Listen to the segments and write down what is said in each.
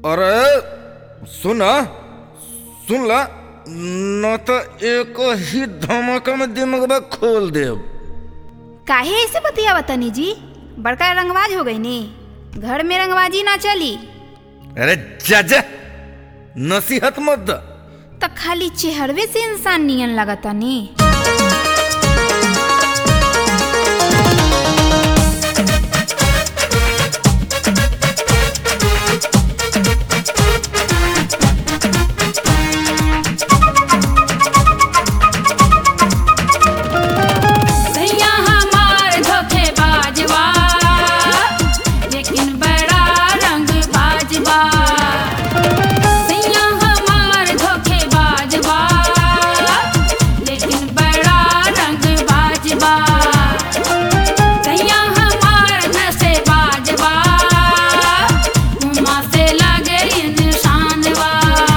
अरे सुन सुन ला न तो एक ही धमाका में दिमागबा खोल देब काहे ऐसे बतियावा तनी जी बड़का रंगबाज हो गई नी घर में रंगबाजी ना चली अरे जा जा नसीहत मत द तो खाली चेहरवे से इंसान नियन लगता नी सैया हमार धोखेबाज बा लेकिन बड़ा रंगबाज बा सैया हमार धोखेबाज बा लेकिन बड़ा रंगबाज बा सैया हमार नशेबाज बा मुँह से लगे इंसान बा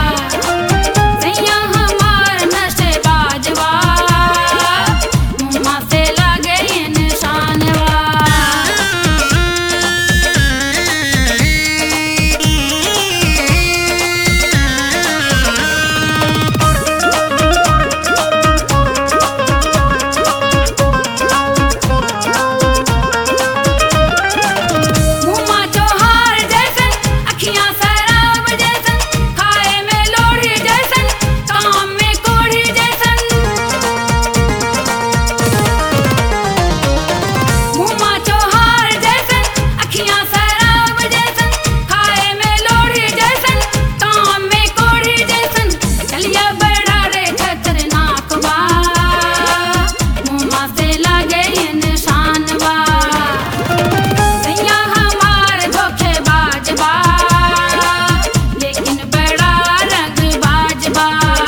सैया हमार नशेबाज बा मुँह से लगे इंसान बा मुँहमा चोहार जैसन अखियाँ शराब जैसन खाए में लोढ़ी जैसन काम में कोढ़ी जैसन मुँहमा चोहार जैसन अखियाँ शराब जैसन खाए में लोढ़ी जैसन काम में कोढ़ी जैसन चलिया बड़ा रे खतरनाक बा मुँहमा से लगे इंसान बा सैया हमार धोखेबाज बा लेकिन बड़ा रंगबाज बा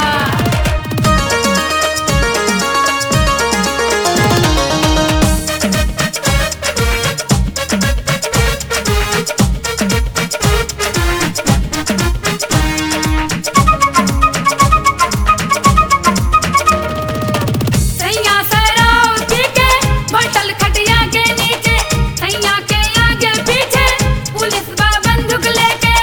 सैया सराव पी के बटल खटिया के नीचे सैया के आगे पीछे पुलिस बा बंदूक लेके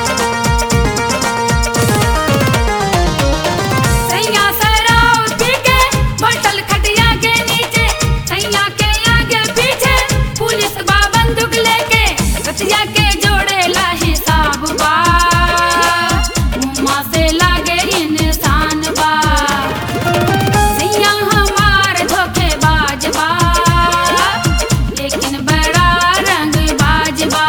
सैया सराव पी के बटल खटिया के नीचे सैया के आगे पीछे पुलिस बा बंदूक लेके रतिया के जोड़ेला हिसाब बा मुँह से लागे इंसान बा सैया हमार धोखेबाज बा लेकिन बड़ा रंगबाज बा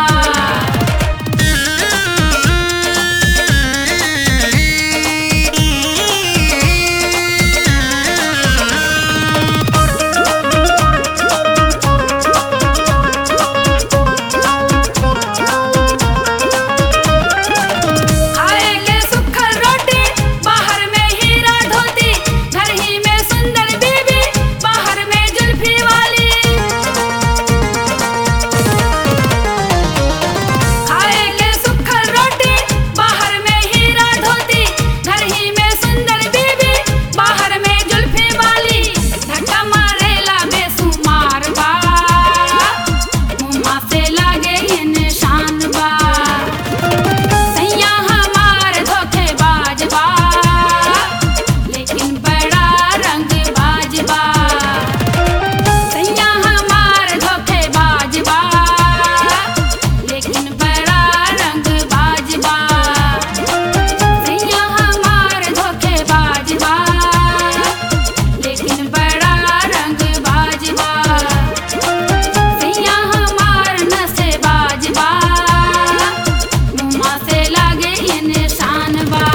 खाएले सुखल रोटी बाहर में हीरा धोती घर ही में सुंदर बीबी बाहर में जुल्फी वाली खाएले सुखल रोटी बाहर में हीरा धोती घर ही में सुंदर बीबी बाहर में जुल्फी वाली धक्का मारेला बेसुमार बा मुँह से लागे इंसान बा सैया हमार धोखेबाज बा लेकिन बड़ा रंगबाज बा सैया हमार धोखेबाज बा लेकिन बड़ा रंगबाज बा सैया हमार धोखेबाज बा लेकिन बड़ा रंगबाज बा सैया हमार नशेबाज बा मुँह से लागे इंसान बा